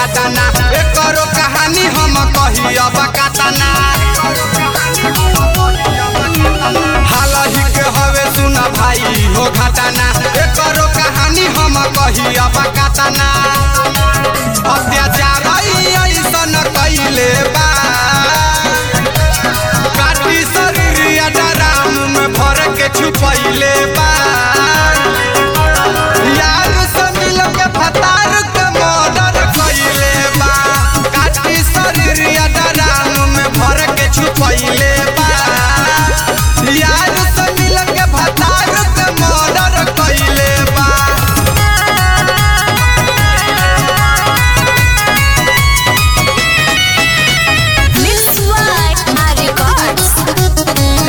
घटना एकरो कहानी हम कही अब कतना हालही के हवे सुन भाई हो घटना एकरो कहानी हम कही अब कतना अत्याचार ऐसन कैले बा काटी शरीर डराम में भर के छुपैले बा यार से मिल के फतार के मर्डर कैले बा काटी शरीर डराम में भर के छुपैले बा यार से मिल के फतार के मर्डर कैले बा Mixed by my records.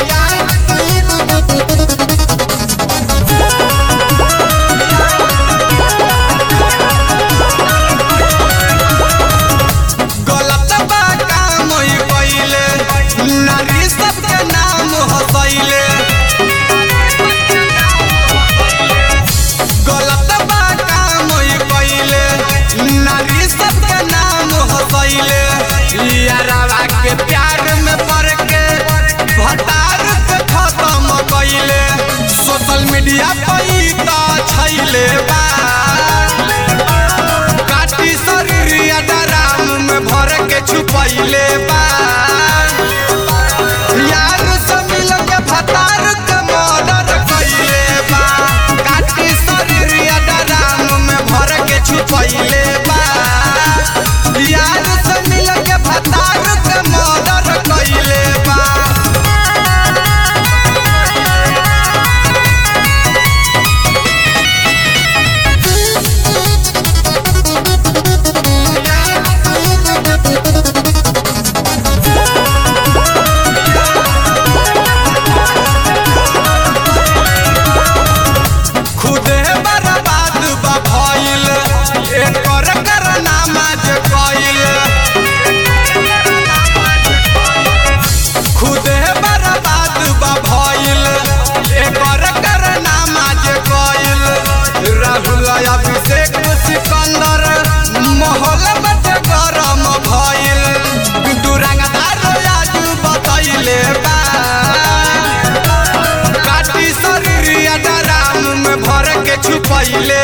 गलत बा काम ई कइले नारी सबके नाम हसैले गलत बा काम ई कइले नारी सबके नाम हसैले यारावा के प्यार में पड़ के भटार के खत्म कइले सोशल मीडिया पर ई त छैले बा काटी शरीर डराम में भर के छुपैले बा यार से मिल के फतार के मर्डर कैले बा काटी शरीर डराम में भर के छुपैले बा यार से मिल के फतार के मर्डर कैले बा खुदे बर्बाद बा भइल एकर करनामा जे कइल खुदे बर्बाद बा भइल एकर करनामा जे कइल राहुल अभिषेक सिकंदर माहौल बटे गरम भइल दुरंगदार राजू बतैले बा काटी शरीर डराम में भर के छुपैले